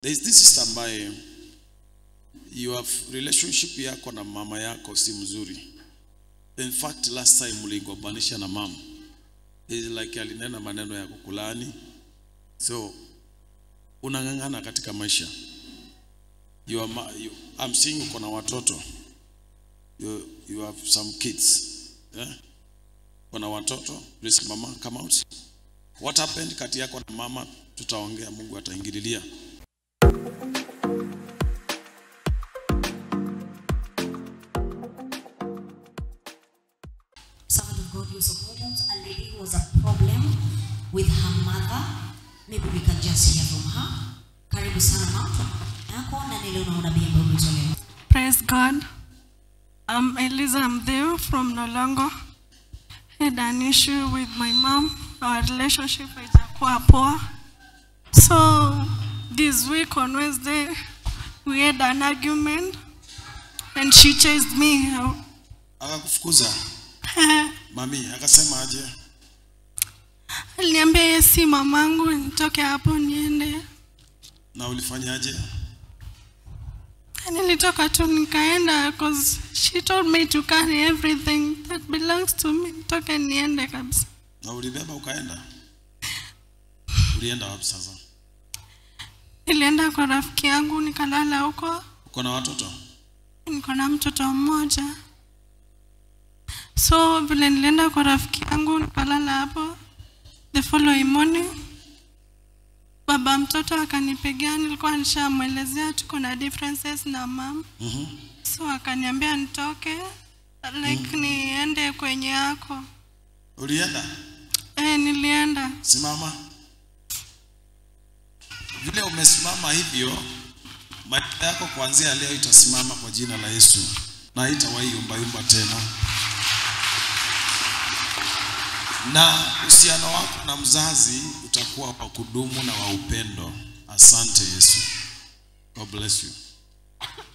There is this sister ambaye you have relationship yako na mama yako si mzuri. In fact last time mligombanisha na mama. It's like alinena maneno ya kukulani. So unang'ang'ana katika maisha. You are, ma- you, I'm seeing uko na watoto. You, you have some kids. Yeah? Kuna watoto. Please mama come out. What happened kati yako na mama tutaongea, Mungu ataingililia. servant of God use of volumes, a lady who has a problem with her mother. Maybe we can just hear from her. Karibu sana mama yako na nile una unabii ambao umetolewa. Praise God. I'm Eliza Mdeo from Nolongo. Had an issue with my mom. Our relationship haijakuwa poa. So this week on Wednesday, we had an argument and she chased me out. Akakufukuza mami, akasema aje? Aliniambia yeye si mamangu, nitoke hapo niende. Na ulifanyaje? Nilitoka tu nikaenda cause she told me to carry everything that belongs to me. Nitoke niende kabisa. Na ulibeba ukaenda? Ulienda wapi sasa? Nilienda kwa rafiki yangu nikalala huko. Uko na watoto? Niko na mtoto mmoja. So vile nilienda kwa rafiki yangu nikalala hapo. The following morning baba mtoto akanipigia, nilikuwa nishamwelezea tuko na differences na mam. Mhm. So akaniambia nitoke like niende kwenye yako. Ulienda? Eh, nilienda. Simama. Vile umesimama hivyo, maisha yako kuanzia leo itasimama kwa jina la Yesu na haitawahi yumba yumba tena. Na uhusiano wako na mzazi utakuwa wa kudumu na wa upendo. Asante Yesu. God bless you.